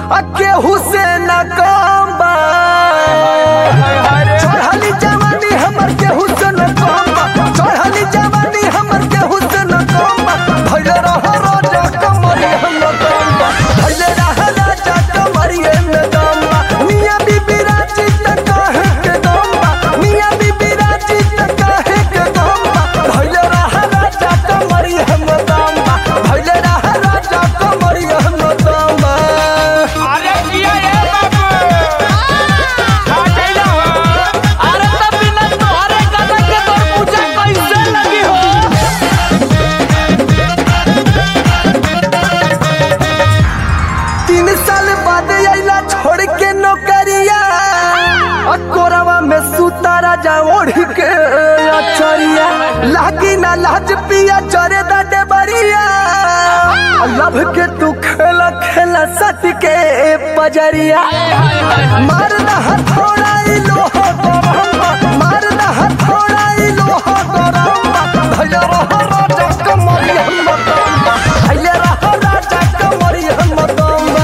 आ केहू से न कम बा चढ़ली जवानी हमर केहू से न कम बा चढ़ली जवानी हमर केहू से न कम बा भइले रह राजा कमरी हम दम बा भइले रह राजा कमरी हम दम बा मियां बीबी राजी त काहे के दम बा मियां बीबी राजी त काहे के दम बा भइले रह राजा कमरी हम दम बा भइले रह राजा कमरी हम दम बा अरे किया ये बाबू खा गइला हो अरे तब बिना तोहरे गाना के तोर पूजा कैसे लगी हो तीन साल बाद आइला छोड़ के नौकरिया आ कोरवा में सुता राजा ओढ़ के अचरिया लागी ना लाज पिया चरे दा डेबरिया आ लभ के तू खेला खेला सट के पजरिया मार ना हथौड़ा ई लोहा गरम्बा मार ना हथौड़ा ई लोहा गरम्बा भैया रह राजा कमरी हम दम्बा भैया रह राजा कमरी हम दम्बा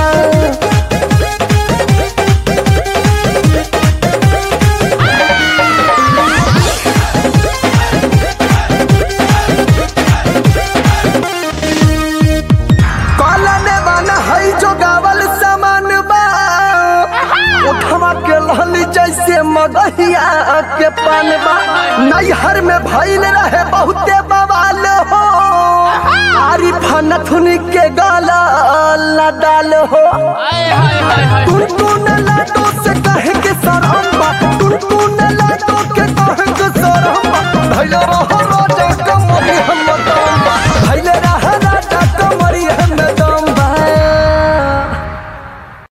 कालने वाला है जो गावल सामान बा उठवा के लहली जैसे मगहिया के पान बा नैहर में भइल रहे बहुते बवाल हो आरी फनथुन के गाला लदाल हो टुनटुन लाडो से कहे के सरम्बा टुनटुन लाडो के कहे के सरम्बा भइल रह